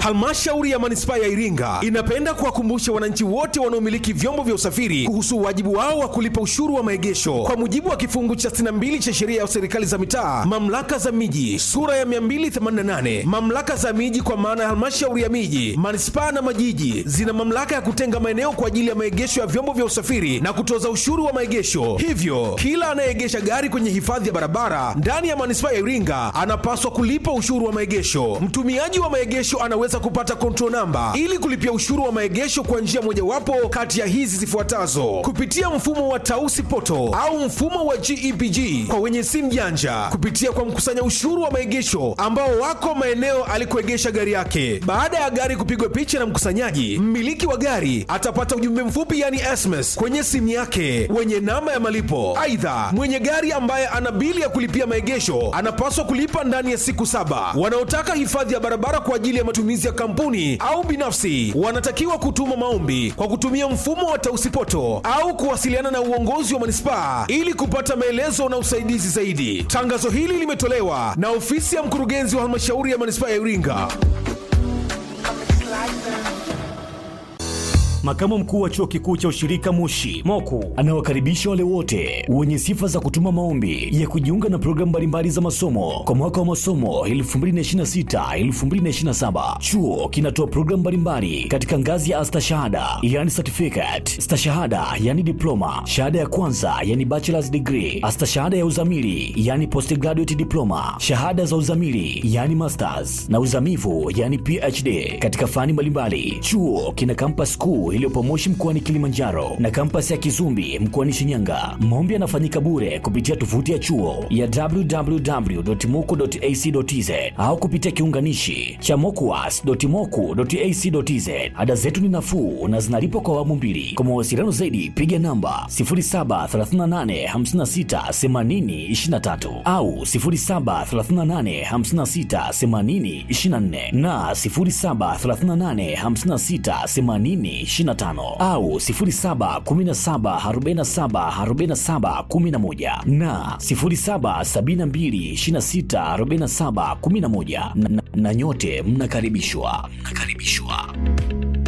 Halmashauri ya Manispaa ya Iringa inapenda kuwakumbusha wananchi wote wanaomiliki vyombo vya usafiri kuhusu wajibu wao wa kulipa ushuru wa maegesho kwa mujibu wa kifungu cha 62 cha sheria ya serikali za mitaa, mamlaka za miji sura ya 288. Mamlaka za miji kwa maana ya halmashauri ya miji, manispaa na majiji zina mamlaka ya kutenga maeneo kwa ajili ya maegesho ya vyombo vya usafiri na kutoza ushuru wa maegesho. Hivyo kila anayeegesha gari kwenye hifadhi ya barabara ndani ya manispaa ya Iringa anapaswa kulipa ushuru wa maegesho. Mtumiaji wa maegesho anaweza kupata control namba ili kulipia ushuru wa maegesho kwa njia mojawapo kati ya hizi zifuatazo: kupitia mfumo wa Tausi Poto au mfumo wa GEPG kwa wenye simu janja, kupitia kwa mkusanya ushuru wa maegesho ambao wako maeneo alikoegesha gari yake. Baada ya gari kupigwa picha na mkusanyaji, mmiliki wa gari atapata ujumbe mfupi, yani SMS, kwenye simu yake wenye namba ya malipo. Aidha, mwenye gari ambaye ana bili ya kulipia maegesho anapaswa kulipa ndani ya siku saba. Wanaotaka hifadhi ya barabara kwa ajili ya matumizi ya kampuni au binafsi wanatakiwa kutuma maombi kwa kutumia mfumo wa Tausipoto au kuwasiliana na uongozi wa manispaa ili kupata maelezo na usaidizi zaidi. Tangazo hili limetolewa na ofisi ya mkurugenzi wa halmashauri ya manispaa ya Iringa. Makamu mkuu wa chuo kikuu cha ushirika Moshi Moku anawakaribisha wale wote wenye sifa za kutuma maombi ya kujiunga na programu mbalimbali za masomo kwa mwaka wa masomo 2026-2027. Chuo kinatoa programu mbalimbali katika ngazi ya astashahada yani certificate, stashahada yani diploma, shahada ya kwanza yani bachelor's degree, astashahada ya uzamili yani postgraduate diploma, shahada za uzamili yani masters na uzamivu yani PhD katika fani mbalimbali. Chuo kina campus kuu iliyopo Moshi mkoani Kilimanjaro na kampasi ya Kizumbi mkoani Shinyanga. Maombi yanafanyika bure kupitia tovuti ya chuo ya www.moku.ac.tz au kupitia kiunganishi cha mokuas.moku.ac.tz. Ada zetu ni nafuu na zinalipwa kwa awamu mbili. Kwa mawasiliano zaidi piga namba 0738568023 au 0738568024 na 07385680 25 au 0717474711 na 0772264711 na, na, na nyote mnakaribishwa mnakaribishwa.